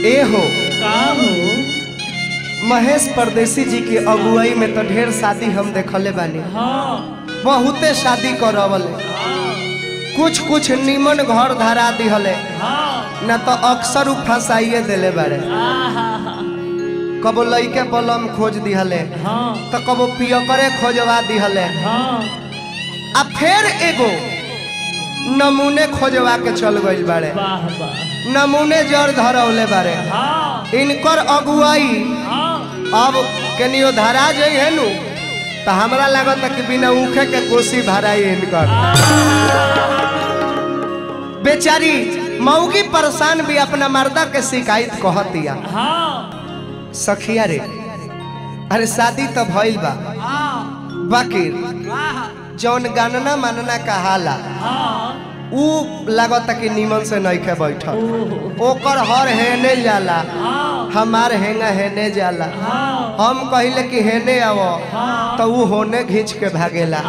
ए हो का हो महेश परदेसी जी की अगुवाई में तो ढेर शादी हम देखले बानी हाँ बहुते शादी करवले कुछ कुछ निमन घर धरा दिहले हाँ न तो अक्सर उ फंसाइए देले बारे आहा कबो लइके बलम खोज दिहले हाँ तो कबो पियकरे खोजवा दिहले हाँ आ फिर एगो नमूने खोजवा के चल गइल बारे वाह वाह नमूने जड़ धरौले बारे हाँ इनकर अगुवाई हाँ अब कनियो धरा जाइ है नु तो हमरा लागत कि बिना उखे के कोसी भराई इनकर बेचारी मौगी परेशान भी अपना मर्दा के शिकायत कहतिया हाँ सखिया रे अरे शादी तो भइल बा बाकी जौन गणना मानना कहाला हाँ ऊ लागत कि निमन से नइखे बैठल ओहो ओकर हर हेने जाला हाँ हमार हेंगा हेने जाला हाँ हम कहिले कि हेने आव हाँ। तो ऊ होने घींच के भागेला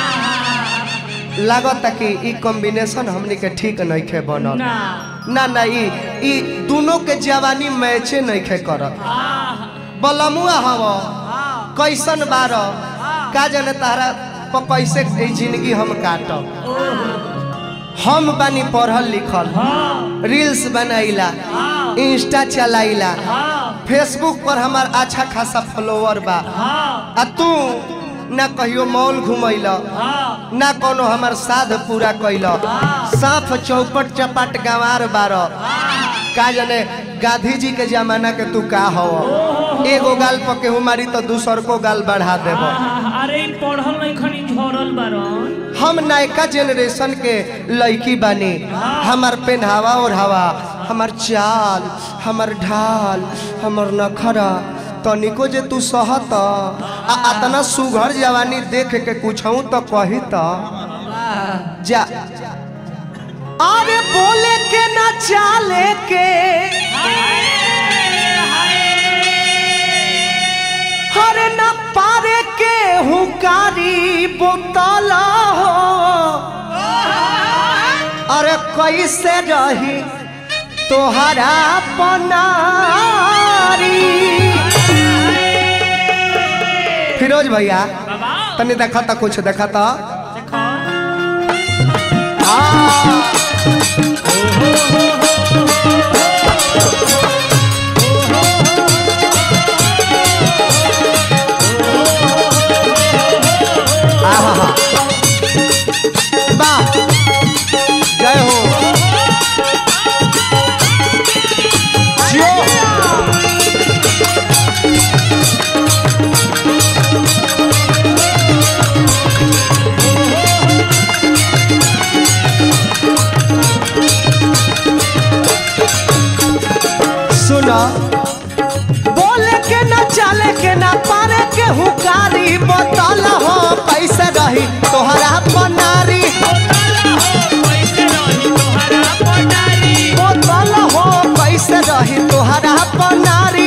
लागत कि ई कॉम्बिनेशन हमनी के ठीक नइखे बनल ना ना ना ई ई दोनों के जवानी मैचे नइखे करत आहा बलमुआ हव कैसन बार का जाने तारा प कैसे ई जिंदगी हम काटब ओहो हम बानी पढ़ल लिखल हाँ रील्स बनाइला हाँ इंस्टा चलाइला हाँ फेसबुक पर हमार अच्छा खासा फॉलोवर बा हाँ आ तू ना कहियो मॉल घुमैल हाँ ना कोनो हमार साध पूरा कैल साफ चौपट चपाट गंवार बार का जाने गांधी जी के जमाना के तू का हो एगो गाल पर केहू मारी तो दूसर को गाल बढ़ा देब आहा, अरे इ पढ़ल नहीं खनी झरल बारन हम नयका जनरेशन के लड़की बानी हमार पेनहावा ओढ़ावा हमार चाल हमार ढाल हमार नखरा तनिको जे तू सहत आ अतना सुघर जवानी देख के कुछऊ तो कही तो जा अरे बोले के ना चाले के हरे न पारे के हुकारी बोतल हो अरे कैसे रही तोहरा पनारी फिरोज भैया बाबा तनी देखा था कुछ देखा था देखो आहा वाह जय हो जियो सुनो बोले के ना चले के ना पारे के हुकारी बोतल हो कैसे रही तोहरा पनारी बोतल हो कैसे रही तोहरा पनारी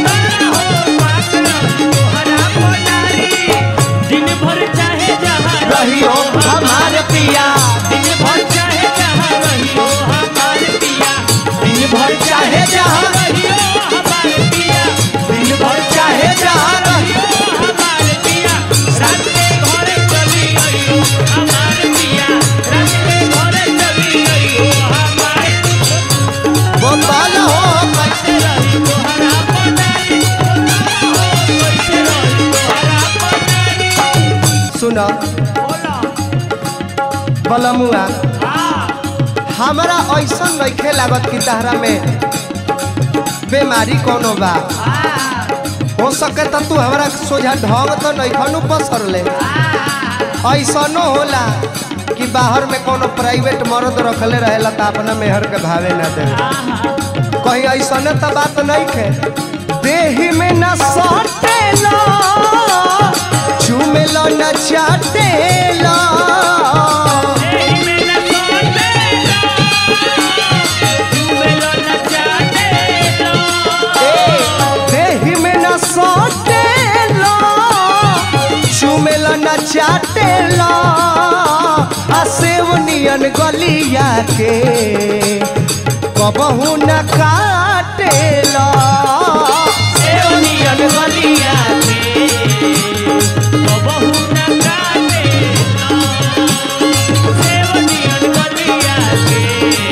दिन भर चाहे जहाँ रहियो हमार पिया दिन भर चाहे जहाँ रहियो हमार पिया दिन भर चाहे जहाँ रहियो हमार पिया दिन भर चाहे जहाँ रहियो हमार पिया रात के घरे चली आइयो हमार पिया रात के घरे चली आइयो हमार बोतल हो कैसे रही तोहरा पनारी कैसे रही तोहरा पनारी सुनो बोला बलमुआ हाँ हमरा ऐसा नइखे लागत कि तहरा में बीमारी कोनो बा हो सके त तू हमरा सोझा ढंग तो नइखनु पसरले ऐसनो होला कि बाहर में कोनो प्राइवेट मर्द रखले रहेला त अपना मेहर के भावे ना दे कहीं ऐसने त बात नहीं खे देही में न सटेला झूमेला न चाटेला ए, देही में न सटेला झूमेला न चाटेला आ सेवनियन गलिया के कबहू न काटे काटेला सेवनियन गलिया के कबहू न काटेला सेवनियन गलिया के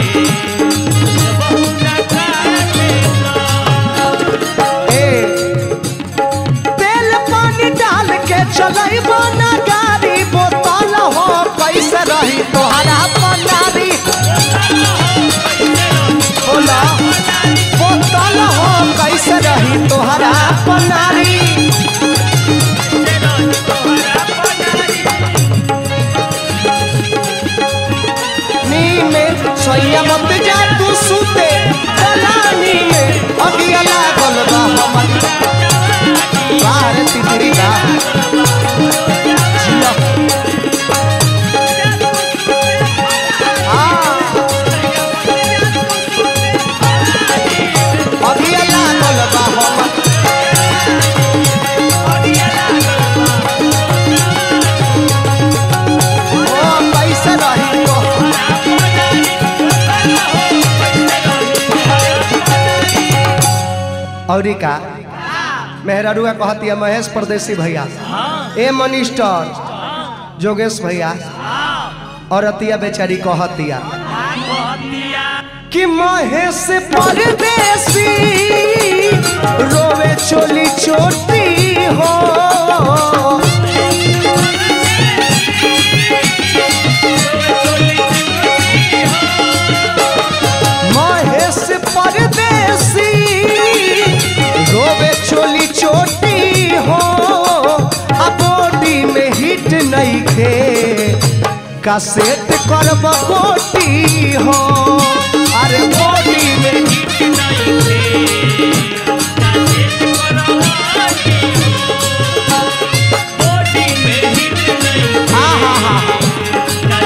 कबहू न काटेला ए तेल पानी डाल के चलैबो ना गाड़ी बोतल हो कैसे रही तोहरा पनारी बोला बोतल हो कैसे रही तोहरा पनारी नी में सोया मत जा तू सुते दलानी में अगिया लागल बा हमर बाहर तितरी बा जिया हाँ अगिया लागल बा हमर ओ कैसे रही तो औरी का मेहरारुआ कहती है महेश परदेसी भैया ए मनिस्टर जोगेश भैया और अतिया बेचारी कहतिया कि महेश परदेसी रोवे चोली चोटी हो महेश परदेसी रोवे चोली चोटी हो आ बॉडी में हिट नहीं खे कासेट करब कोटी हो अरे बॉडी में हाँ हाँ हाँ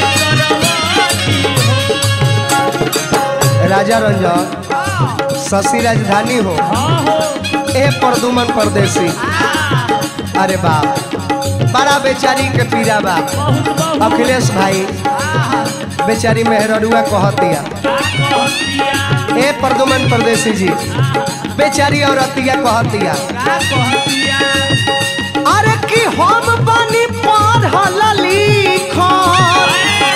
राजा रंजन शशि राजधानी हो ए प्रदुमन परदेसी अरे बाप बड़ा बेचारी के पीड़ा बा अखिलेश भाई बेचारी मेहररुआ कहतिया ए प्रदुमन परदेसी जी बेचारी औरतिया कहतिया अरे कि हम बनी पढ़ल लिखल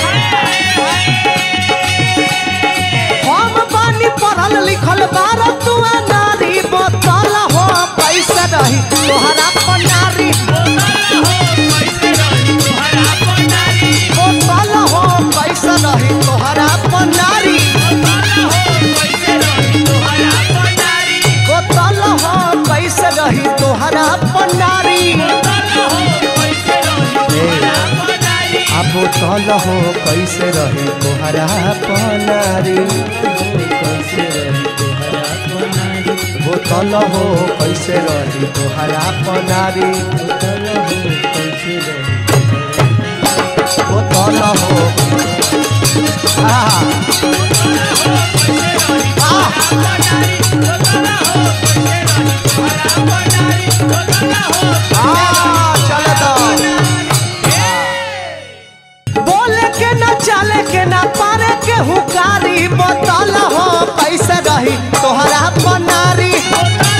हम बानी पढ़ल लिखल बार तुआ नारी बोतल हो पैसा रही तोहरा पनारी बोतल हो पैसा रही तोहरा पनारी बोतल हो पैसा रही तोहरा पनारी आ बोतल हो कैसे रही तोहरा पनारी बोतल हो कैसे रही तोहरा पनारी बोतल हो आ आ आ चल दो बोले के न चले के न पारे के हुकारी बोतल हो कैसे रही तोहरा पनारी